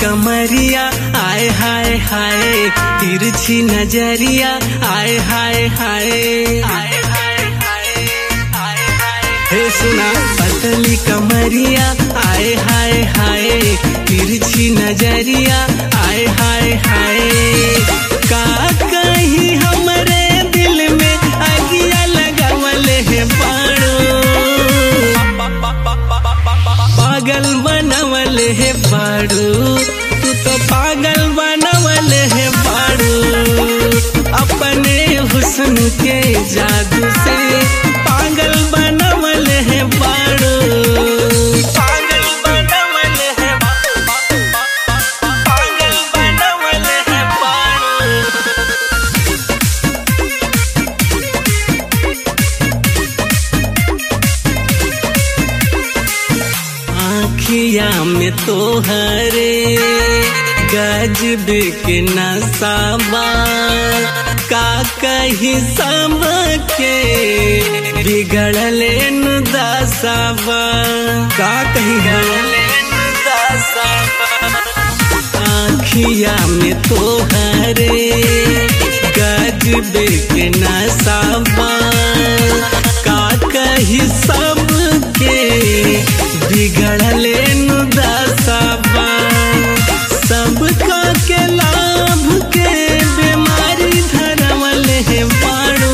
कमरिया आय हाय हाय तिरछी नजरिया आय हाय हाय आय हाय हाय आय हाय हे सुना पतली कमरिया आय हाय हाय तिरछी नजरिया आय हाय हाय का कहीं हमरे दिल में अगिया लगावल है बाड़ो पागल बनवल है बाड़ू तू तो पागल बनवल है बाड़ू अपने हुस्न के जादू से पागल बनवल है बाड़ू पागल बनवल है पागल बनवल है बाड़ू आखिया में तो हरे गजब के नसाबा का कही सब के बिगड़ले नु दसाबा का कही गड़ले नु दसाबा आखिया में तो हरे गजब के नसाबा का कही सब के बिगड़ले नु दसाबा सबका के लाभ के बीमारी धरवल है बाड़ू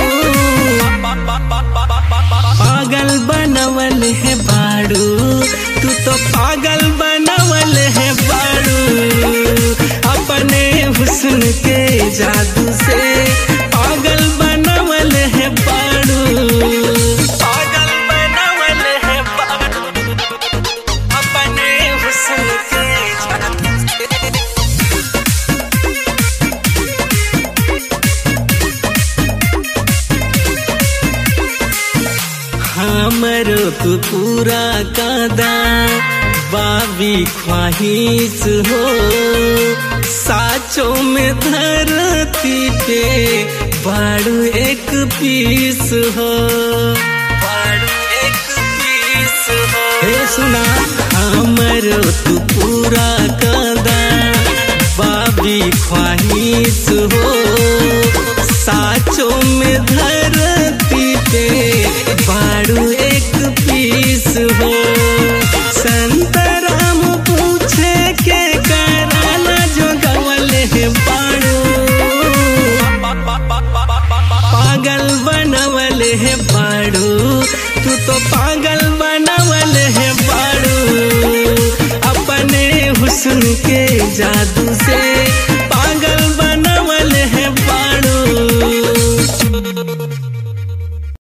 पागल बनवल है बाड़ू तू तो पागल बनवल है बाड़ू अपने हुस्न के जादू से पागल बनवल है बाड़ू पागल बनवल है बाड़ू अपने हुस्न के जादू से हमरो तू पूरा कादा बाबी ख्वाहिश हो साचों में धरती पे बाड़ू एक पीस हो बाड़ू एक पीस हो हे सुना हमरो तू पूरा कादा बाबी ख्वाहिश हो साचों में धरती पे बाड़ू एक पीस हो संतराम पूछे के कराला जो गवल है बाड़ू पागल बनवल है बाड़ू तू तो पागल बनवल है बाड़ू अपने हुस्न के जादू से